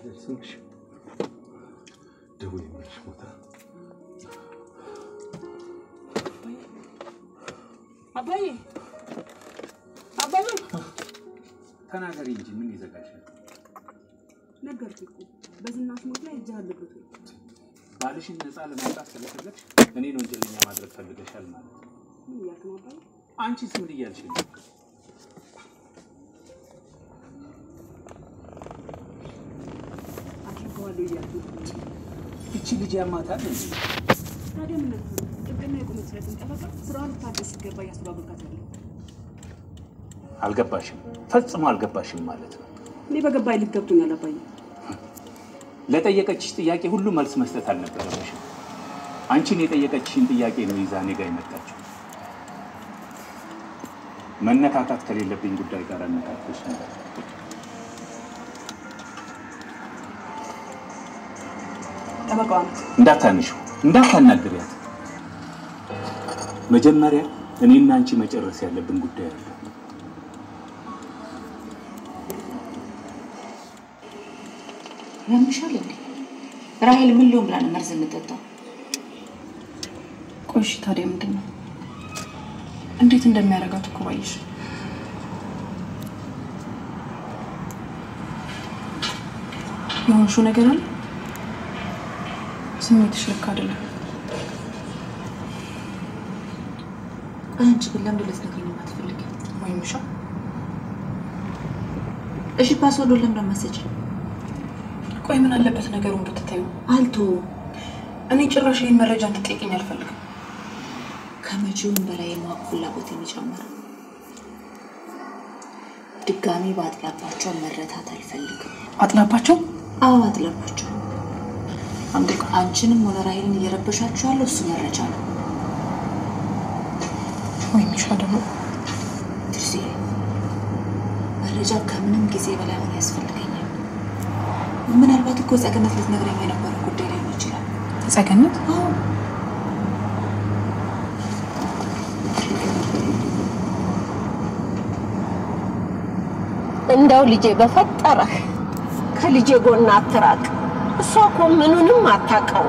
ስምሽ ደቡ የሚልሽ ቦታ አባዬ አባዬ ተናገሪ እንጂ ምን ይዘጋሻል? ነገርኩህ እኮ በዝናሽ ሞት ላይ እጅ አለበት። ባልሽን ነፃ ለማውጣት ስለፈለግሽ እኔን ወንጀለኛ ማድረግ ፈልገሻል ማለት ነው። ምን እያልክ ነው አባዬ? አንቺስ ምን እያልሽ ነው? አድርገዋለሁ እያልክ ነው። እቺ ልጅ ያማታል እንዴ? ታዲያ ምን ነበር? ጥብቅና የቆመች ስለትን ጠበቃ ስራዋን ልታደስ ሲገባ እያስተባበልካት ያለ አልገባሽም፣ ፈጽሞ አልገባሽም ማለት ነው። እኔ በገባኝ ልክ ገብቶኛል አባዬ። ለጠየቀችሽ ጥያቄ ሁሉ መልስ መስጠት አልነበረብሽም። አንቺን የጠየቀችሽን ጥያቄ ነው ይዛ እኔ ጋር የመጣችው። መነካካት ከሌለብኝ ጉዳይ ጋር አነካክቶች ነበር። ጠበቃዋ ናት። እንዳታንሹ፣ እንዳታናግሪያት። መጀመሪያ እኔና አንቺ መጨረስ ያለብን ጉዳይ አለ። ያምሻል እንዴ? ራሄል ምን ሊሆን ብላ ነው መርዝ የምጠጣው? ቆይ እሺ፣ ታዲያ ምንድን ነው? እንዴት እንደሚያደርጋት እኮ ባየሽ። የሆንሽው ነገር አለ። ስሜትሽ ልክ አይደለም። አንቺ ግን ለምን ልትነግሪኝ የማትፈልጊ? ወይም ሻ እሺ ፓስወርዱን ለምን አመሰጭ? ቆይ ምን አለበት ነገሩን ብትታዩ? አልቶ እኔ ጭራሽ ይህን መረጃ እንድትጠይቅኝ አልፈልግም። ከመቼውም በላይ የማወቅ ፍላጎት የሚጨምረው ድጋሚ በአጥላባቸው መረታት አልፈልግም። አጥላባቸው አዎ አጥላባቸው። አንቺንም ሆነ ራሄልን እየረበሻችሁ ያለው እሱ መረጃ ነው። ወይም ሻ ደግሞ ትርሲ መረጃ ከምንም ጊዜ በላይ አሁን ያስፈልገኛል። ምናልባት እኮ ጸገነት ልትነግረኝ የነበረው ጉዳይ ሊሆን ይችላል። ጸገነት አዎ እንደው ልጄ በፈጠረህ ከልጄ ጎን አትራቅ። እሷ እኮ ምኑንም አታውቀው።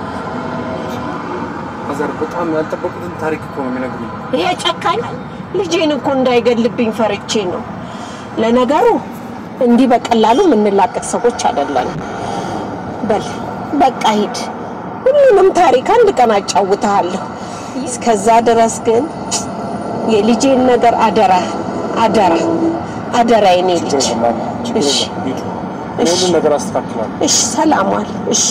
ማዘር በጣም ያልጠበቁትን ታሪክ እኮ ነው የሚነግሩኝ። ይሄ ጨካኝ ልጄን እኮ እንዳይገልብኝ ፈርቼ ነው። ለነገሩ እንዲህ በቀላሉ የምንላቀቅ ሰዎች አይደለንም። በል በቃ ሂድ፣ ሁሉንም ታሪክ አንድ ቀን አጫውትሃለሁ። እስከዛ ድረስ ግን የልጄን ነገር አደራ አደራ አደራ የኔ ልጅ። እሺ ሁሉን ነገር አስተካክላለሁ። እሺ፣ ሰላም ዋል። እሺ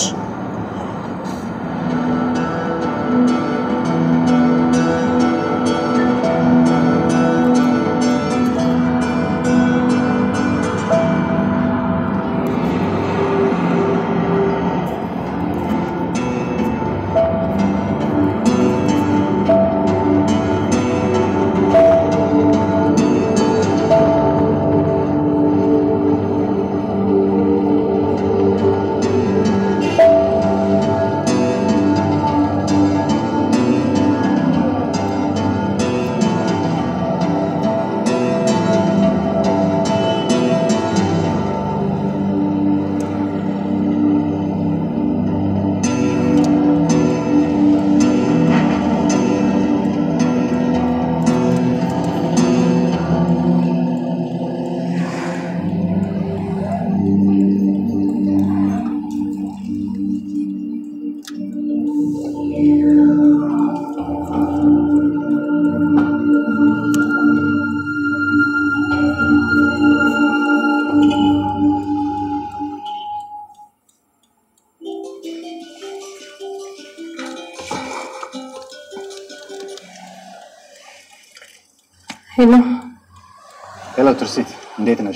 ሄሎ፣ ሄሎ ትርሲት፣ እንዴት ነሽ?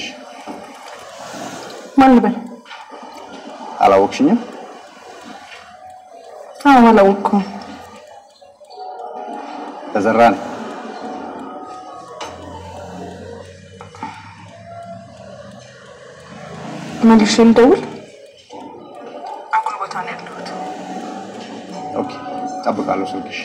ማን ልበል? አላወቅሽኝም? አዎ አላወቅኩም። ተዘራ ነኝ። መልሼ ልደውል? አጉል ቦታ ነው ያለሁት። ኦኬ፣ እጠብቃለሁ ስልክሽ።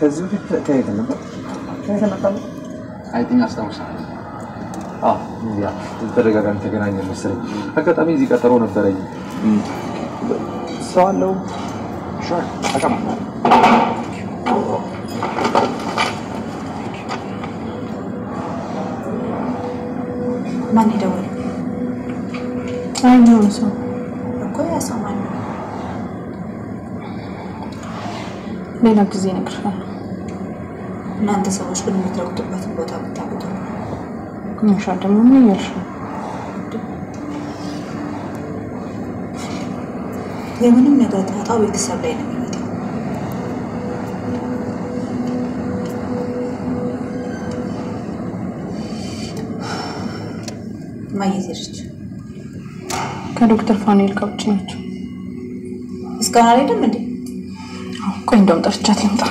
ከዚህ በፊት ከየት ነበር? ከየት መጣ? አይ ቲንክ አስታውሳለሁ። አዎ ያ ተደጋጋሚ ተገናኘን መሰለኝ። አጋጣሚ እዚህ ቀጠሮ ነበረኝ። ሰው አለው? ሹር ተቀመጥ። ማን የደወለው አይኛውን ሰው እኮ ያ ሰው ማን ነው? ሌላ ጊዜ እነግርሻለሁ። እናንተ ሰዎች ግን የምትረግጡበትን ቦታ ብታውቁት ነው። ምንሻ ደግሞ ምን እያልሽ ነው? የምንም ነገር ጣጣው ቤተሰብ ላይ ነው የሚመጣው። ማየት ሄደች። ከዶክተር ፋኑኤል ጋር ውጭ ናቸው። እስካሁን አልሄድም እንዴ? አዎ፣ ቆይ እንደውም ጠርቻት ልምጣ።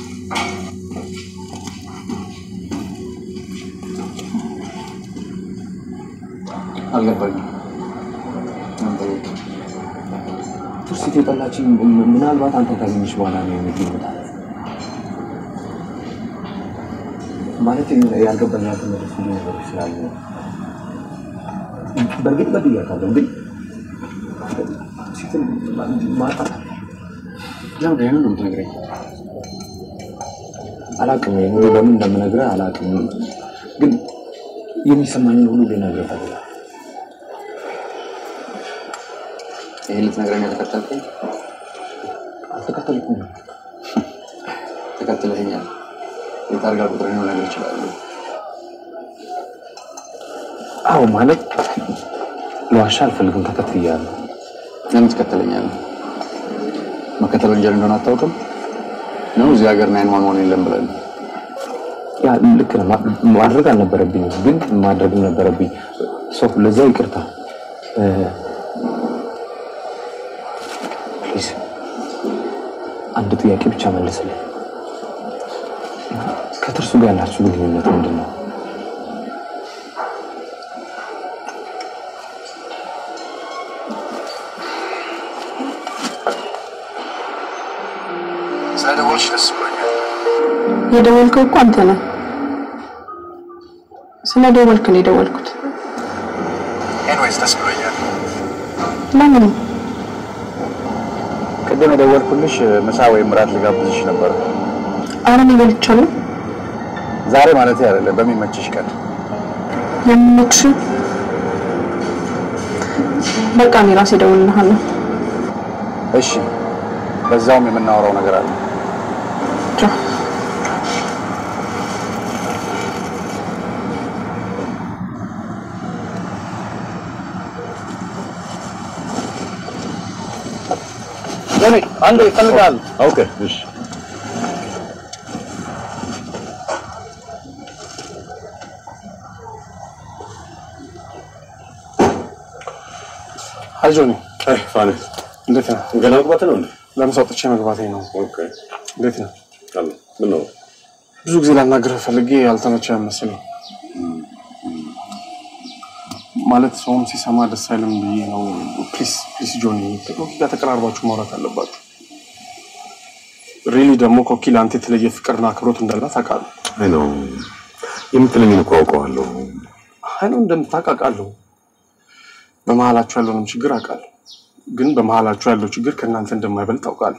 አልገባኝም። ምን ጠየቅ? ቱርሲት የጠላችኝ ምናልባት አንተ ካገኘች በኋላ ነው የሚገኙታል ማለት ያልገባኝ ያልተመለሱ ነገሮች ስላሉ ነው። በእርግጥ በድያታለሁ፣ ግን ቱርሲትን ማጣት ለምንድን ነው ይሄንን የምትነግረኝ? አላቅም። ይሄ በምን እንደምነግርህ አላቅም፣ ግን የሚሰማኝን ሁሉ ልነግርህ እፈልጋለሁ። ይሄን ልትነግረኝ የተከተልከኝ? አልተከተልኩም። ተከትለኸኛል። የታርጋ ቁጥር ነው ነገር ይችላሉ። አዎ ማለት ለዋሻ አልፈልግም፣ ተከትያለሁ። ለምን ትከተለኛለህ? መከተል ወንጀል እንደሆነ አታውቅም ነው? እዚህ ሀገር ናይን ዋን ዋን የለም ብለን ያ ልክ ነው። ማ- ማድረግ አልነበረብኝም፣ ግን ማድረግም ነበረብኝ። ሶ ለዛ ይቅርታ። ፕሊዝ አንድ ጥያቄ ብቻ መልስልኝ። ከትርሱ ጋር ያላችሁ ግንኙነት ምንድን ነው? ስለደወልሽ ደስ ብሎኛል። የደወልከው እኮ አንተ ነህ። ስለ ደወልክ ነው የደወልኩት። ኤንዌይስ ደስ ብሎኛል። ለምን? ቅድም የደወልኩልሽ ምሳ ወይም ራት ልጋብዝሽ ነበር። አረ እኔ በልቻለሁ። ዛሬ ማለት አይደለም፣ በሚመችሽ ቀን። የምመክሽ በቃ እኔ ራሴ እደውልልሃለሁ። እሺ፣ በዛውም የምናወራው ነገር አለ። ቻው። አንድ ይፈልጋል። ኦኬ፣ እሺ። አይ ጆኒ፣ አይ ፋኒ፣ እንዴት ነህ? ገና መግባት ነው እንዴ? ለምሳ ወጥቼ መግባቴ ነው። ኦኬ፣ እንዴት ነህ? አለ ምን ነው? ብዙ ጊዜ ላናግርህ ፈልጌ ያልተመቸህ መሰለኝ። ማለት ሰውም ሲሰማ ደስ አይልም ብዬ ነው። ፕሊስ ፕሊስ ጆኒ፣ ከኮኪ ጋር ተቀራርባችሁ ማውራት አለባችሁ። ሪሊ ደግሞ ኮኪ ለአንተ የተለየ ፍቅርና አክብሮት እንዳላት አውቃለሁ። አይ ነው የምትለኝን እኮ አውቀዋለሁ። አይ ነው እንደምታውቅ አውቃለሁ። በመሀላችሁ ያለውንም ችግር አውቃለሁ። ግን በመሀላችሁ ያለው ችግር ከእናንተ እንደማይበልጥ አውቃለሁ።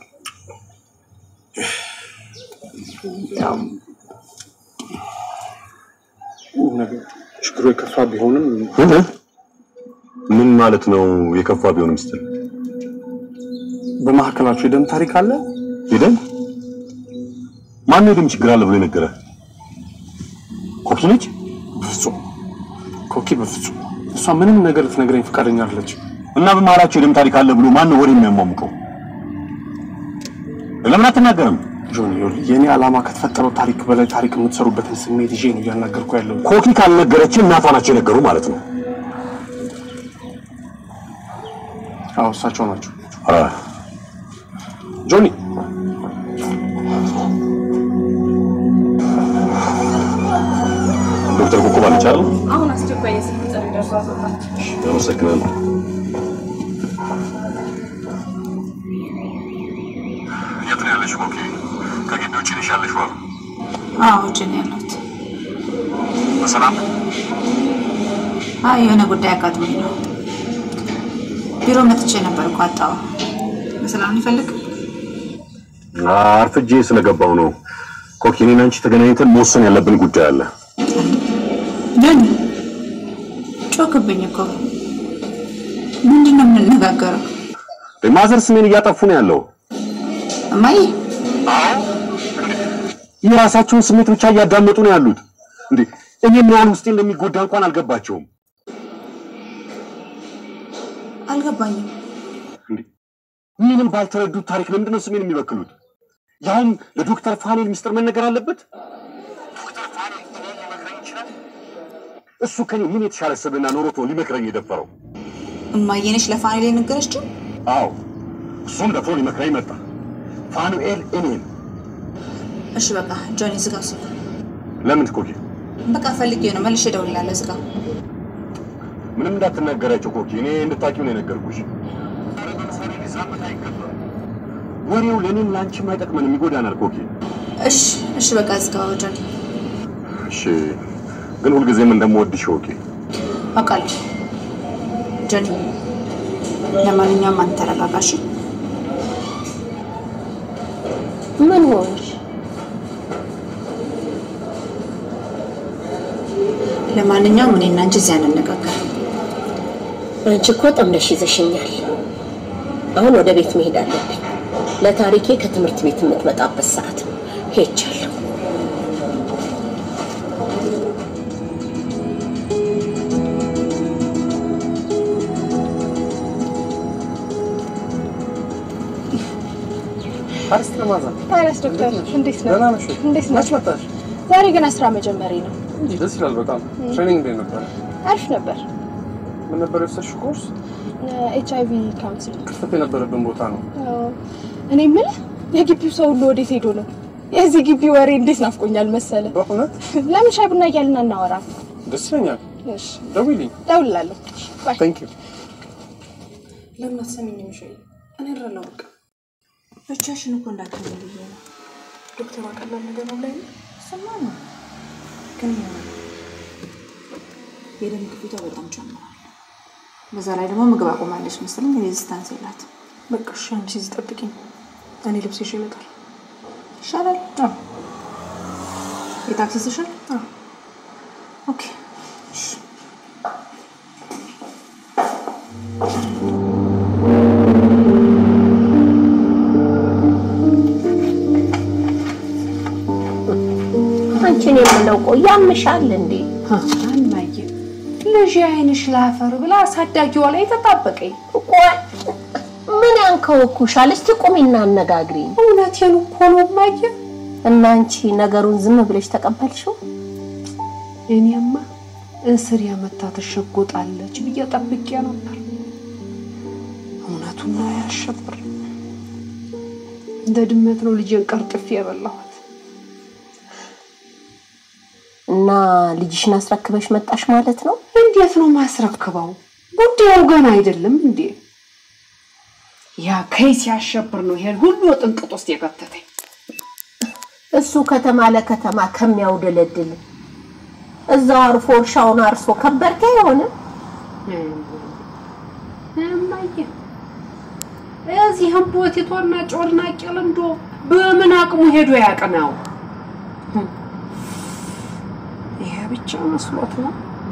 ያም ነገር ችግሩ የከፋ ቢሆንም ምን ምን ማለት ነው? የከፋ ቢሆንም ስትል በመካከላችሁ የደም ታሪክ አለ። ሄደን ማን የደም ችግር አለ ብሎ የነገረህ? ኮኪ ነች? በፍጹም ኮኪ፣ በፍጹም እሷ ምንም ነገር ልትነግረኝ ፈቃደኛ አይደለች። እና በመሀላቸው የደም ታሪክ አለ ብሎ ማን ነው ወሬ የሚያሟሙቀው? ለምን አትናገርም? ጆኒ፣ ይኸውልህ የእኔ ዓላማ ከተፈጠረው ታሪክ በላይ ታሪክ የምትሰሩበትን ስሜት ይዤ ነው እያናገርኩ ያለው። ኮኪ ካልነገረች እናቷ ናቸው የነገሩ ማለት ነው። አዎ እሳቸው ናቸው። አይ ጆኒ ዶክተር ኮኮብ አለች አይደል? አሁን አስቸኳይ የስልክ ጥሪ ደርሷት ወጣች። አመሰግናለሁ። የት ነው ያለሽ ኮኪ? ከግቢ ውጭ ነሽ? ነሽ ያለሽው አሉ። አዎ ውጭ ነው ያለሁት። በሰላም አይ የሆነ ጉዳይ አጋጥሞኝ ነው። ቢሮ መጥቼ ነበር እኮ አጣሁ። በሰላም ሊፈልግ አርፍጄ ስለገባው ነው። ኮኪ እኔና አንቺ ተገናኝተን መወሰን ያለብን ጉዳይ አለ። ጆኒ ጮክብኝ እኮ ምንድን ነው የምንነጋገረው? ማዘር ስሜን እያጠፉ ነው ያለው። እማዬ የራሳቸውን ስሜት ብቻ እያዳመጡ ነው ያሉት። እንዴ እኔ ምን ያህል ውስጤ እንደሚጎዳ እንኳን አልገባቸውም። አልገባኝም። ምንም ባልተረዱት ታሪክ ለምንድን ነው ስሜን የሚበክሉት? ያውም ለዶክተር ፋኔል ሚስጥር መነገር አለበት? ዶክተር ፋኔል እኔን ሊመክረኝ ይችላል? እሱ ከኔ ምን የተሻለ ስብዕና ኖሮት ነው ሊመክረኝ የደፈረው? እማዬ ነች ለፋኔል የነገረችው? አዎ እሱም ደፍሮ ሊመክረኝ መጣ። ፋኑኤል እኔን እሺ በቃ ጆኒ ዝጋው ስልክ። ለምን ኮኪ? በቃ ፈልጌ ነው መልሼ እደውልልሃለሁ። ዝጋው። ምንም እንዳትናገራቸው ኮኪ፣ እኔ እንድታቂው ነው የነገርኩሽ። ወሬው ለእኔም ለአንቺም አይጠቅመንም፣ ይጎዳናል ኮኪ። እሺ እሺ በቃ ዝጋው ጆኒ። እሺ፣ ግን ሁልጊዜም እንደምወድሽ ወቂ። አውቃለሁ ጆኒ። ለማንኛውም አንተ ተረጋጋ እሺ? ምን ሆንሽ? ለማንኛውም እኔና አንቺ እዚያ እንነጋገር። አንቺ እኮ ጠምደሽ ይዘሽኛል። አሁን ወደ ቤት መሄድ አለብኝ። ለታሪኬ ከትምህርት ቤት የምትመጣበት ሰዓት ነው። ሄጃለሁ። አሪስት ለማዛ ታዲያስ ዶክተር እንዴት ነው? ደህና ነሽ? እንዴት ነው? መች መጣሽ? ዛሬ ገና ስራ መጀመሪ ነው። እንጂ ደስ ይላል በጣም። ትሬኒንግ እንዴት ነበር? አሪፍ ነበር። ምን ነበር የወሰድሽው ኮርስ? ኤች አይቪ ካውንስሊንግ። ክፍተት የነበረብን ቦታ ነው። እኔ የምልህ የግቢው ሰው ሁሉ ወዴት ሄዶ ነው? የዚህ ግቢ ወሬ እንዴት ናፍቆኛል መሰለ። በእውነት ለምን ሻይ ቡና እያልን አናወራም? ደስ ይለኛል። እሺ ደውይልኝ። እደውልልሃለሁ። ባይ። ታንክ ዩ። ለምን አትሰሚኝም? ሸይ እኔ እረዳለሁ። በቃ ብቻሽን እኮ እንዳትሆን ብዬ ነው። ዶክተሯ ቀላል ነገር ነው ላይ ስማ ነው ግን ይሆናል የደም ግፊቷ በጣም ጨምሯል። በዛ ላይ ደግሞ ምግብ አቆማለች መሰለኝ። ሬዚስታንስ የላትም። በቃ እሺ፣ አንቺ እዚህ ጠብቂኝ። እኔ ልብስ ይዤ እመጣለሁ። ይሻላል። የታክሲ ትሻል። ኦኬ አንቺን የምለው ቆይ ያምሻል እንዴ? አማዬ ልጅ አይንሽ ላፈር ብላ አሳዳጊዋ ላይ ተጣበቀኝ። ቆይ ምን ያንከወኩሻል? እስቲ ቁሚና አነጋግሪኝ። እውነቴን እኮ ነው እማዬ። እና አንቺ ነገሩን ዝም ብለሽ ተቀበልሽው? እኔማ እስር ያመታ ትሸጎጣለች ብዬ ጠብቄ ነበር። እውነቱን ነው ያሸብር። እንደ ድመት ነው ልጄን ቀርጥፌ የበላኋት። እና ልጅሽን አስረክበሽ መጣሽ ማለት ነው? እንዴት ነው ማስረክበው? ጉዳዩ ገና አይደለም እንዴ? ያ ከይስ ሲያሸብር ነው ይሄን ሁሉ ጥንቅጥ ውስጥ የከተተኝ። እሱ ከተማ ለከተማ ከሚያውደለድል እዛው አርፎ እርሻውን አርሶ ከበርቴ አይሆንም። እማዬ እዚህም ቦቲቶና ጮርናቄ ልምዶ በምን አቅሙ ሄዶ ያቅናው? ይሄ ብቻ መስሎት ነው።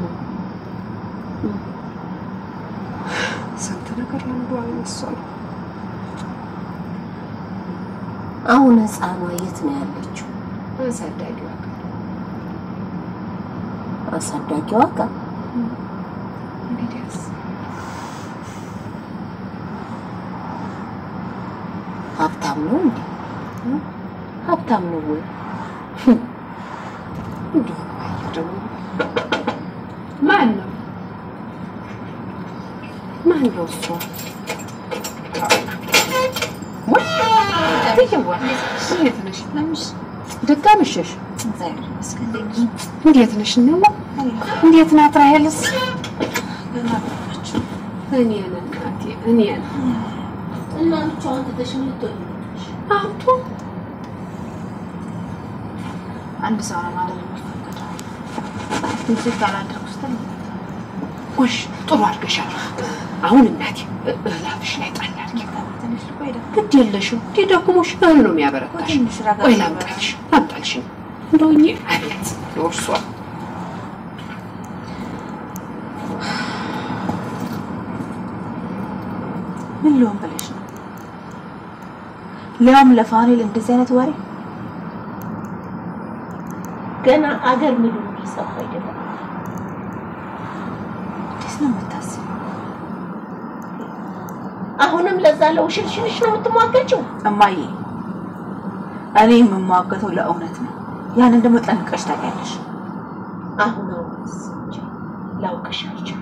ስንት ነገር ልምዶ አልመሰለው። አሁን ህፃኗ የት ነው ያለችው? አሳዳጊዋ ጋር አሳዳጊዋ ጋር። እንግዲያስ ሀብታም ነው እንዴ? ሀብታም ነው ወይ? እንደው እማዬ ደግሞ ማን ነው ማን ነው እሱ? እንዴት ነሽ? ደጋ መሸሽ? እንዴት ነሽ? ነው እንዴት ናት ራሄልስ? እኔን እናቴ እኔን እና ብቻዋን ትተሽ ምን ልትሆኚ ነው? አቶ አንድ ሰው ነው ማለት የሚፈቀደው። ትንሽ ካላደርኩ ስትል ጎሽ ጥሩ አድርገሻል። አሁን እናቴ እላፍሽ ላይ ጣል አድርጊ። ትንሽ ልቆይ ደግሞ ግድ የለሽም እንዴ ደክሞሽ እህል ነው የሚያበረታሽ። ትንሽ ረጋ ቆይ ብሎ ላምጣልሽ ላምጣልሽ እንደውኝ አቤት የወርሷ ምን ሊሆን ብለሽ ነው? ሊያውም ለፋኑኤል እንደዚህ አይነት ወሬ ገና አገር ምድሩ ሊሰፋ አይደለም። እንዴት ነው የምታስቢው? አሁንም ለዛ ለውሽልሽልሽ ነው የምትሟገችው? እማዬ እኔ የምሟገተው ለእውነት ነው። ያንን ደግሞ ጠንቅቀሽ ታውቂያለሽ። አሁን አሁንስ እንጂ ላውቅሽ አልቻልኩም።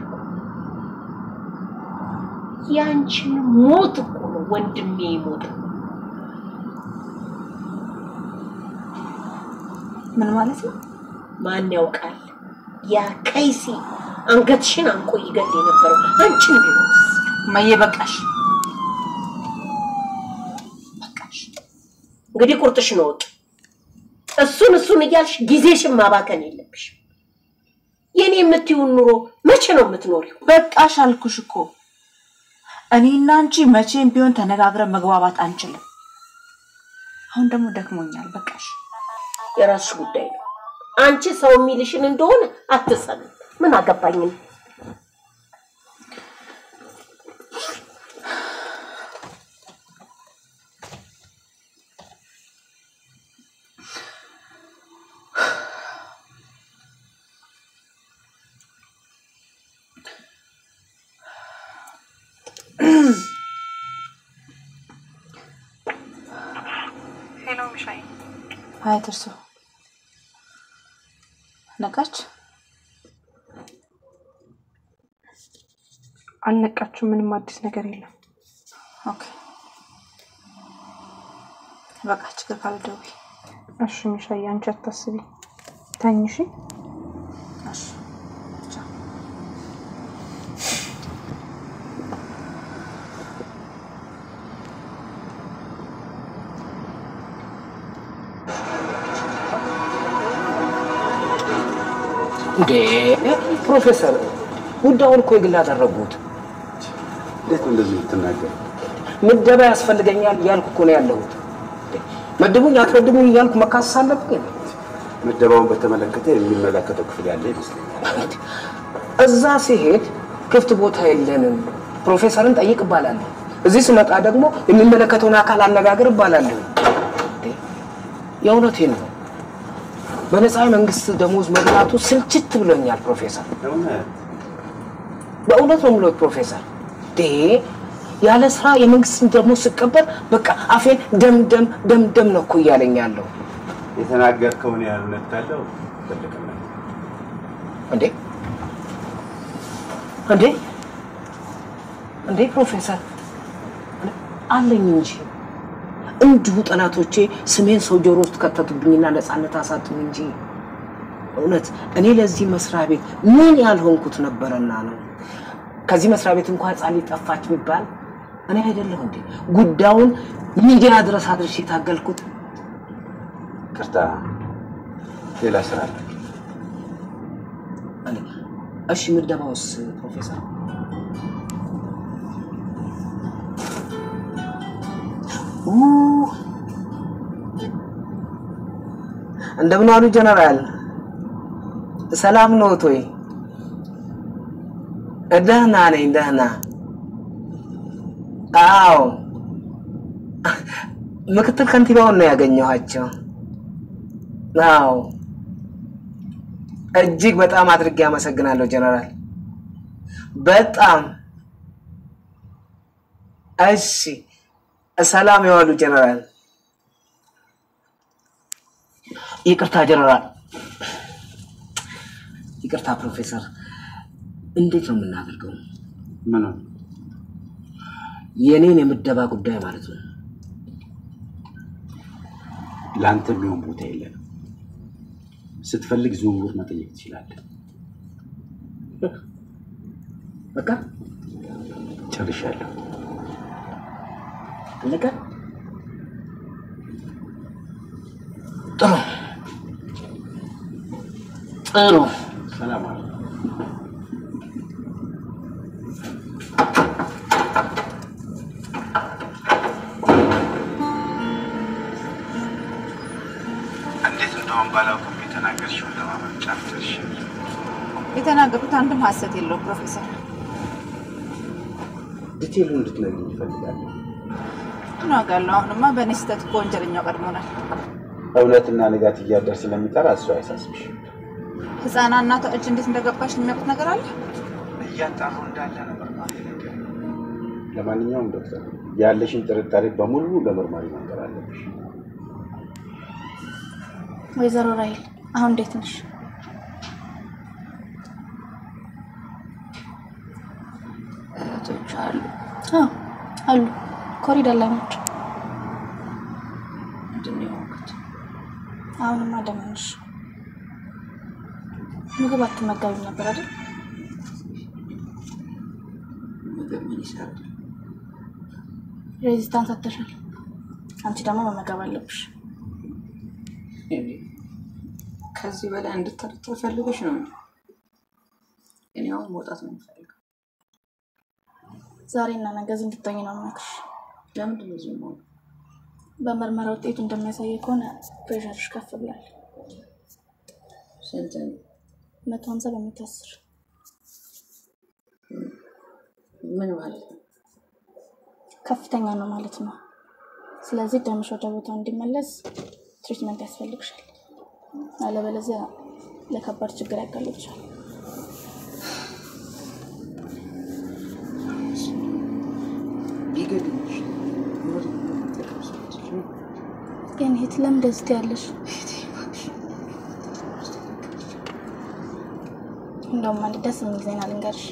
ያንቺን ሞት እኮ ነው ወንድሜ ይሞት ምን ማለት ነው? ማን ያውቃል? ያ ከይሲ አንገትሽን አንቆ ይገል የነበረው አንቺን ቢሆንስ? እማዬ በቃሽ፣ በቃሽ። እንግዲህ ቁርጥሽን እወቂ። እሱን እሱን እያልሽ ጊዜሽን ማባከን የለብሽም። የኔ የምትይውን ኑሮ መቼ ነው የምትኖሪው? በቃሽ አልኩሽ እኮ። እኔና አንቺ መቼም ቢሆን ተነጋግረን መግባባት አንችልም። አሁን ደግሞ ደክሞኛል። በቃሽ። የራስሽ ጉዳይ ነው። አንቺ ሰው የሚልሽን እንደሆነ አትሰሚ። ምን አገባኝ ነው? ሄሎ ሚሻይ፣ ሀይ ትርሱ ነቃች? አልነቃችሁም? ምንም አዲስ ነገር የለም። ኦኬ በቃ ችግር ካለ ደውይ። እሺ ሚሻይ፣ አንቺ አታስቢ፣ ተኝ እሺ። እሺ ቻው። እንዴ ፕሮፌሰር ጉዳዩን እኮ የግል አደረጉት። እንዴት ነው እንደዚህ የምትናገር? ምደባ ያስፈልገኛል እያልኩ እኮ ነው ያለሁት። መድቡኝ አትመድቡኝ እያልኩ መካሰስ አለብኝ። ምደባውን በተመለከተ የሚመለከተው ክፍል ያለ ይመስለኛል። እዛ ሲሄድ ክፍት ቦታ የለንም፣ ፕሮፌሰርን ጠይቅ እባላለሁ። እዚህ ስመጣ ደግሞ የሚመለከተውን አካል አነጋግር እባላለሁ። እንዴ፣ የእውነቴን ነው። በነፃ መንግስት ደሞዝ መብላቱ ስልችት ብሎኛል ፕሮፌሰር። በእውነት ነው የምለው ፕሮፌሰር። እንዴ ያለ ስራ የመንግስትን ደሞዝ ስቀበል በቃ አፌን ደም ደም ደም ደም ነው እኮ እያለኝ ያለው። የተናገርከውን ያህል እውነት ካለው ትልቅና እንዴ እንዴ እንዴ ፕሮፌሰር አለኝ እንጂ እንዲሁ ጠላቶቼ ስሜን ሰው ጆሮ ውስጥ ከተቱብኝና ነፃነት አሳጡኝ እንጂ እውነት እኔ ለዚህ መስሪያ ቤት ምን ያልሆንኩት ነበረና ነው። ከዚህ መስሪያ ቤት እንኳን ህፃን ልጅ ጠፋች ቢባል እኔ አይደለሁ እንዴ ጉዳዩን ሚዲያ ድረስ አድርሼ የታገልኩት? ቅርታ፣ ሌላ ስራ አለ። እሺ ምደባውስ ፕሮፌሰር? እንደምን ዋሉ ጀነራል? ሰላም ነዎት ወይ? ደህና ነኝ፣ ደህና። አዎ፣ ምክትል ከንቲባውን ነው ያገኘኋቸው። አዎ፣ እጅግ በጣም አድርጌ አመሰግናለሁ ጀነራል። በጣም እሺ። ሰላም የዋሉ ጀነራል። ይቅርታ ጀነራል፣ ይቅርታ ፕሮፌሰር። እንዴት ነው የምናደርገው? ምን የኔን የምደባ ጉዳይ ማለት ነው። ለአንተ የሚሆን ቦታ የለንም። ስትፈልግ ዝውውር መጠየቅ ትችላለህ። በቃ ጨርሻለሁ። አለቀ። ጥሩ ጥሩ ሰላም አለ። እንዴት እንደሆን ባላውቅም የተናገርሽውን ለማመን ጫፍ ደርሻለሁ። የተናገሩት አንድም ሀሰት የለውም ፕሮፌሰር። ዲቴይሉ እንድትነግሪኝ እፈልጋለሁ። ምን አውቃለሁ። አሁንማ በእኔ ስህተት እኮ ወንጀለኛው ቀድሞናል። እውነትና ንጋት እያደር ስለሚጠራ እሱ አያሳስብሽ። ህፃና እናቷ እጅ እንዴት እንደገባሽ የሚያውቁት ነገር አለ? እያጣሩ እንዳለ ነበር ማለት ነገር ለማንኛውም ዶክተር ያለሽን ጥርጣሬ በሙሉ ለመርማሪ መንገር አለብሽ። ወይዘሮ ራይል አሁን እንዴት ነሽ? እህቶች አሉ። አዎ አሉ። ኮሪደር ላይ ናቸው። ምንድን ነው የሆንኩት? አሁንማ ደህና ነሽ። ምግብ አትመገቢም ነበር አይደል? ምግብ ምን ይሰራል? ሬዚስታንስ አተሻል። አንቺ ደግሞ መመገብ አለብሽ። እኔ ከዚህ በላይ እንድትጠረጥር ፈልገሽ ነው እንዴ? እኔ አሁን መውጣት ነው የምፈልገው። ዛሬ እና ነገ እዚህ እንድትሆኝ ነው የምመክርሽ። ለምንድን ነው እዚህ የምሆነው? በምርመራ ውጤቱ እንደሚያሳየው ከሆነ ፕሬሸርሽ ከፍ ብሏል። ስንት ነው? መቶ ሀምሳ በመቶ አስር ምን ማለት ነው? ከፍተኛ ነው ማለት ነው። ስለዚህ ደምሽ ወደ ቦታው እንዲመለስ ትሪትመንት ያስፈልግሻል። አለበለዚያ ለከባድ ችግር ያጋልጥሻል። ቢገድልሽ ሞት መጠቀም ስለትችል ግን ሂት ለምን እንደዚህ ትያለሽ? እንደውም አንድ ደስ የሚል ዜና ልንገርሽ።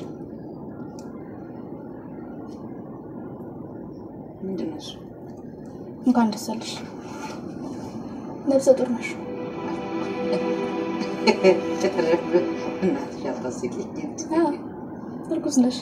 ምንድን ነው እሱ? እንኳን ደስ አለሽ። ነፍሰ ጡር ነሽ። እናትሽ አታስቂኝ። አዎ፣ እርጉዝ ነሽ።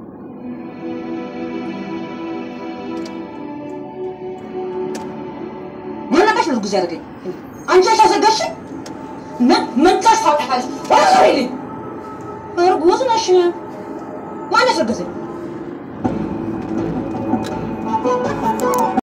ምን ነካሽ ነው እርጉዝ ያደረገኝ? አንቺ ነሽ ያሰጋሽኝ? ምን ምን ታሽ ታውቂያለሽ? ወይኔ እርጉዝ ነሽ። ማን ያስረገዘኝ?